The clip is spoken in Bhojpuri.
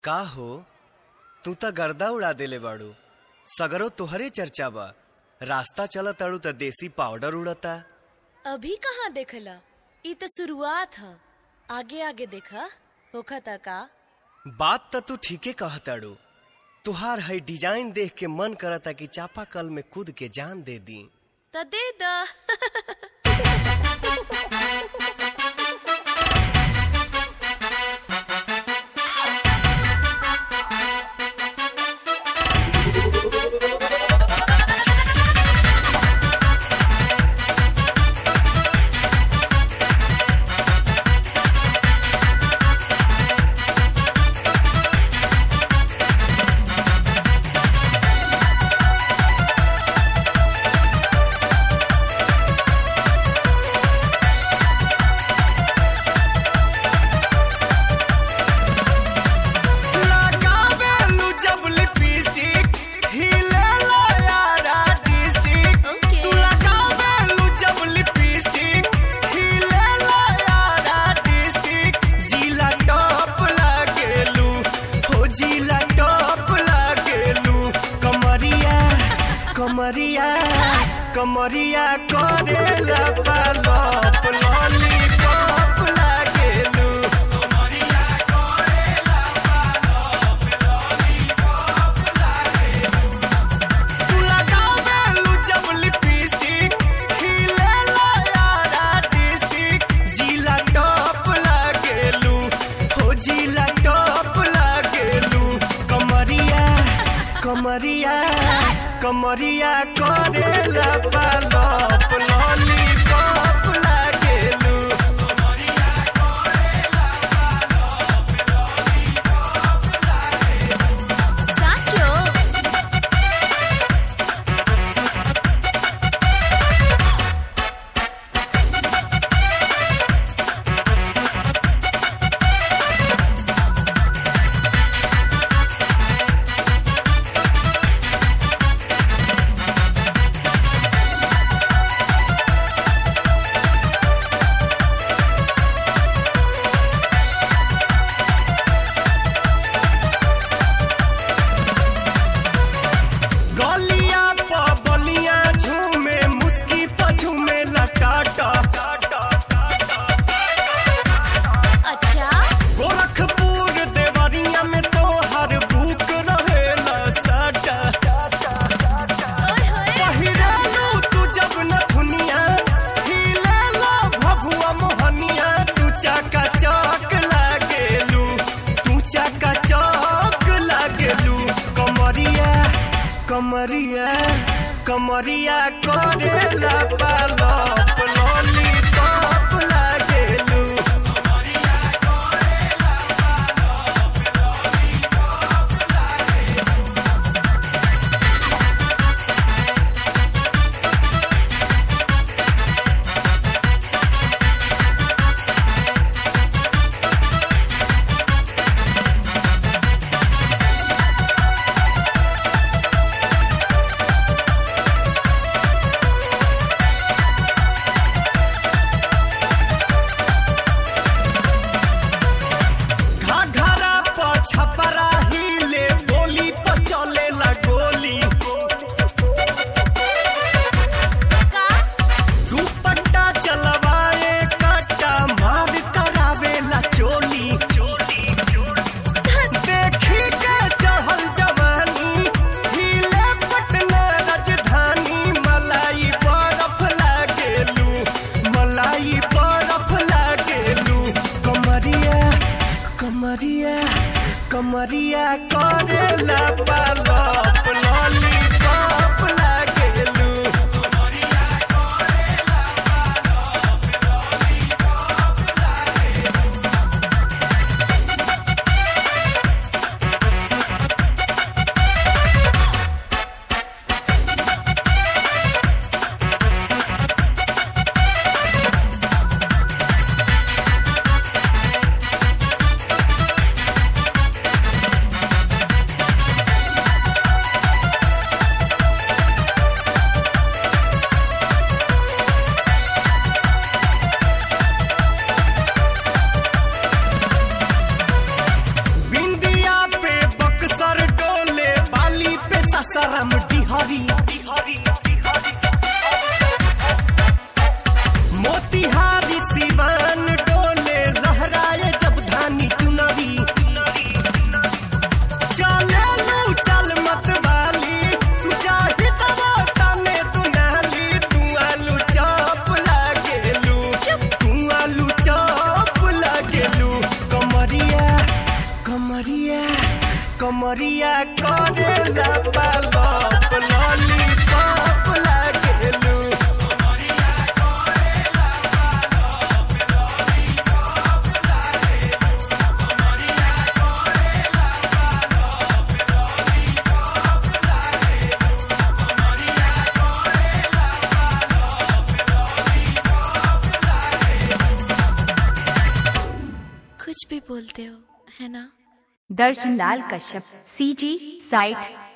का हो तू त गर्दा उड़ा देले बाड़ू सगरो तोहरे चर्चा बा रास्ता चलत ताड़ू त देसी पाउडर उड़ता अभी कहाँ देखला ई तो शुरुआत ह आगे आगे देखा होखता का बात त तू ठीके कहताड़ू तुहार है डिजाइन देख के मन करता कि चापाकल में कूद के जान दे दी त दे द लगावेलू जब लिपस्टिक हिलेला यारा डिस्ट्रिक्ट ओके तू लगावेलू जब लिपस्टिक हिलेला यारा डिस्ट्रिक्ट जिला टॉप लागेलू हो जिला टॉप लागेलू कमरिया कमरिया कमरिया करेला पालप लॉलीपॉप लागेलू तू लगावेलू जब लिपस्टिक हिलेला यारा डिस्ट्रिक्ट जिला टॉप लागेलू हो जिला टॉप लागेलू कमरिया कमरिया कमरिया करेला पालप लॉलीपॉप लागेलू साचो गलिया प बलिया झूमे मुस्की प झूमे लटाटा अच्छा गोरखपुर देवरिया में तो हर बुक रहेला साटा ओए होए पहिरालू तू जब न दुनिया हिलेला भभुआ मोहनिया तू चाका चौक लागेलू तू चाका चौक लागेलू कमरिया कमरिया कमरिया करेला पालप लॉलीपॉप लागेलू घाघरा प छपरा हिले बोली प चलेला गोली का दुपट्टा चलवाए कट्टा मार करावेला चोली देखी के चढ़ल जवानी हिले पटना राजधानी मलाई बरफ लागेलू मलाई बरफ लागेलू कमरिया कमरिया कमरिया करेला पालप लॉलीपॉप लागेलू कमरिया कमरिया करेला पालप लॉलीपॉप लागेलू कुछ भी बोलते हो है ना दर्शन लाल कश्यप सी जी साइट